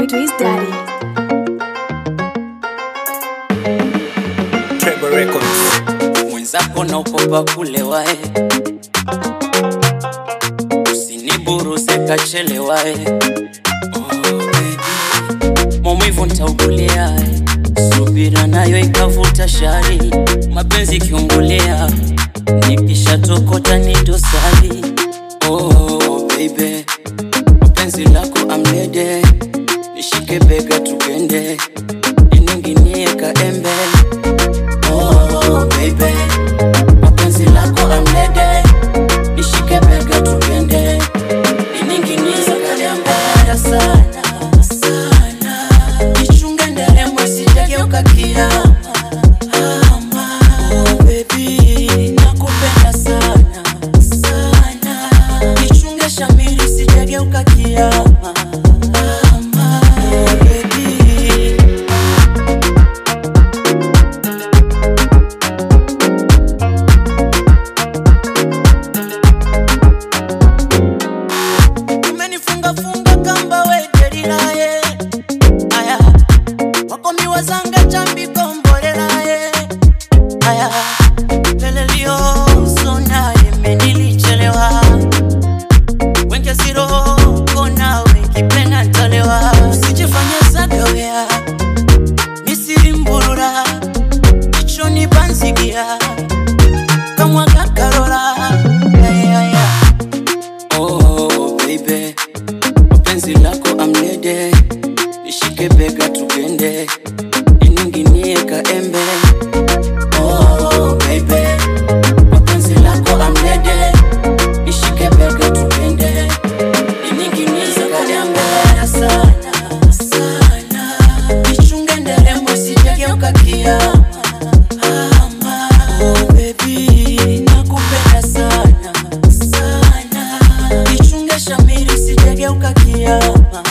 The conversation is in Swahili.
Twist Daddy. Trevor Records. mwenzako na ukopa kulewae usiniburuze kachelewae oh, baby. maumivu ntauguliae subira nayo ikavuta shari mapenzi kiungulia nikishatokota ni dosari oh, baby. penzi lako amlede nishike bega tugende ininginie kaembe oh, baby. mapenzi lako amlede nishike bega tugende ininginiza kadembaya sana sana ichunge nderemo sijageuka kiama ama oh, baby nakupenda sana sana ichunge shamiri sijageuka kiama ama oh, baby umenifunga funga kamba weterilaye aya wakomiwa zanga chambi kombolelaye aya lelelio sonaye menilichelewa wenje siroko nawe kipena ntolewa usijifanye zagawea misiri mburura ichoni banzigia kamwa kakarora ayaya Oh, baby, penzi lako amlede, nishike bega tugende, ininginie kaembe. Oh, baby, penzi lako amlede, nishike bega tugende, ininginie kaembe. Sana, sana, nichunge nderemo sijageuka kiama. Ama, oh, baby, nakupenda sana sana ichunge shamiri sijageuka kiama